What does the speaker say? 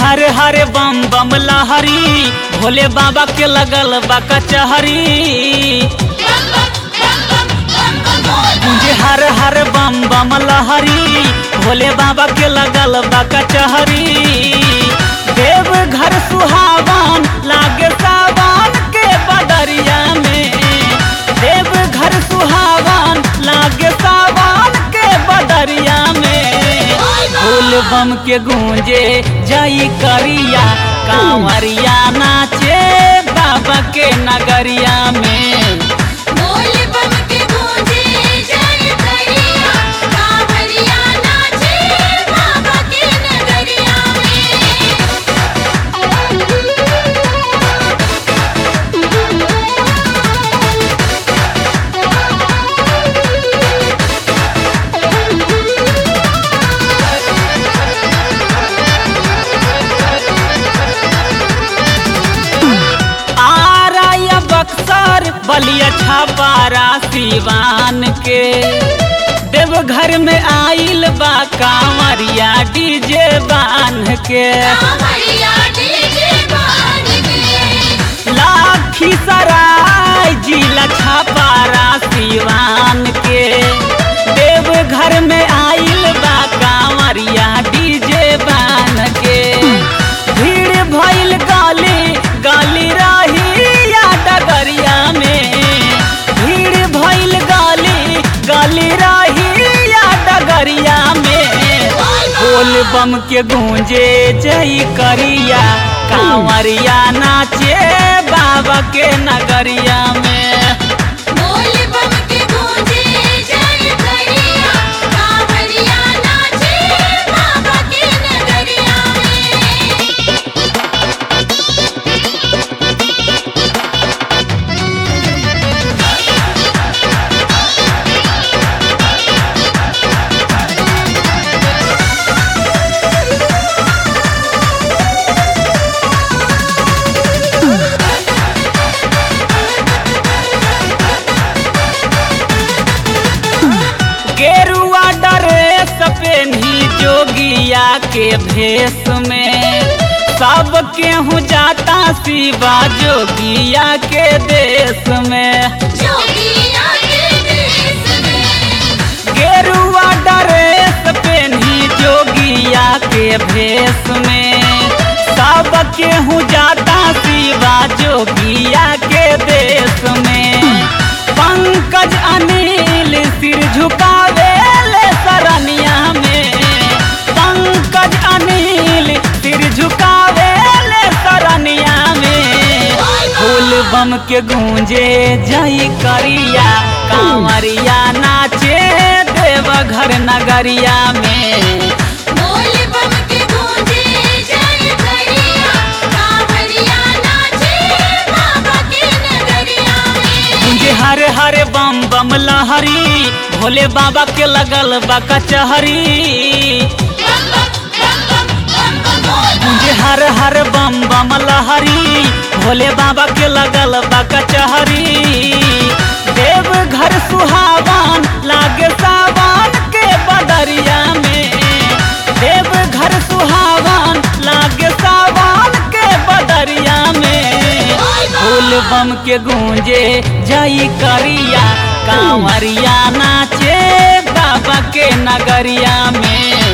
हर हर बम बम लहरी भोले बाबा के लगल बा कचहरी मुझे हर हर बम बम लहरी भोले बाबा के लगल बा कचहरी देव घर सुहावन लागे सावन के बदरिया में देव घर सुहावन लागे सावन के बदरिया में फूल बम के गूंजे जाई करिया कांवरिया नाचे बाबा के नगरिया में बोल बम के गूंजे जय करिया कांवरिया नाचे बाबा के नगरिया आरा या बक्सर बलिया छापारा सिवान के देवघर में आइल बा कांवरिया डीजे बान के कांवरिया डीजे बान के लाखी सराय जिला छापारा सिवान के देवघर में आइल बा कांवरिया डीजे बान के भीड़ भइल गाली गाली रही या डगरिया में भीड़ भइल गाली गाली रही या डगरिया में बोल बम के गूंजे जई करिया कांवरिया नाचे बाबा के नगरिया में बोल बम के गूंजे जय करिया कांवरिया नाचे बाबा के नगरिया में गेरुआ ड्रेस पेन्ही जोगिया के भेष में सब केहू जाता शिवा जोगिया के देश में जोगिया के देश में गेरुआ ड्रेस पेन्ही जोगिया के भेष में सब केहू जाता शिवा जोगिया के देश में पंकज अनिल सिर झुकावे ले सरनिया में पंकज अनिल सिर झुकावे ले सरनिया में फूल बम के गूंजे जई करिया कांवरिया नाचे देवघर नगरिया में बोल बम के गूंजे जय करिया कांवरिया नाचे बाबा के नगरिया में मुझे हर हर बम बम लहरी भोले बाबा के लगल बा कचहरी बम बम बम बम बम बम बोल मुझे हर हर बम बम लहरी भोले बाबा के लगल बा कचहरी देव घर सुहावन लागे सावन के बदरिया में देव घर सुहावन लागे सावन के बदरिया में फूल बम के गूंजे जई करिया कांवरिया नाचे बाबा के नगरिया में